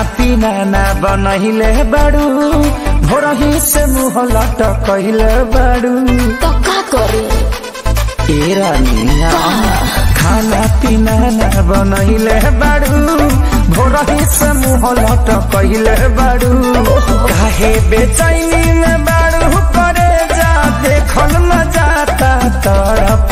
पीना ना बनहिले बाड़ू भोरही से मुँह लटकहिले बाड़ू तो का करी ए रानिया खाना पीना ना बनहिले बाड़ू भोरही से मुँह लटकहिले बाड़ू काहे बेचैनी में बाड़ू करे जा देखल न जाता तरफ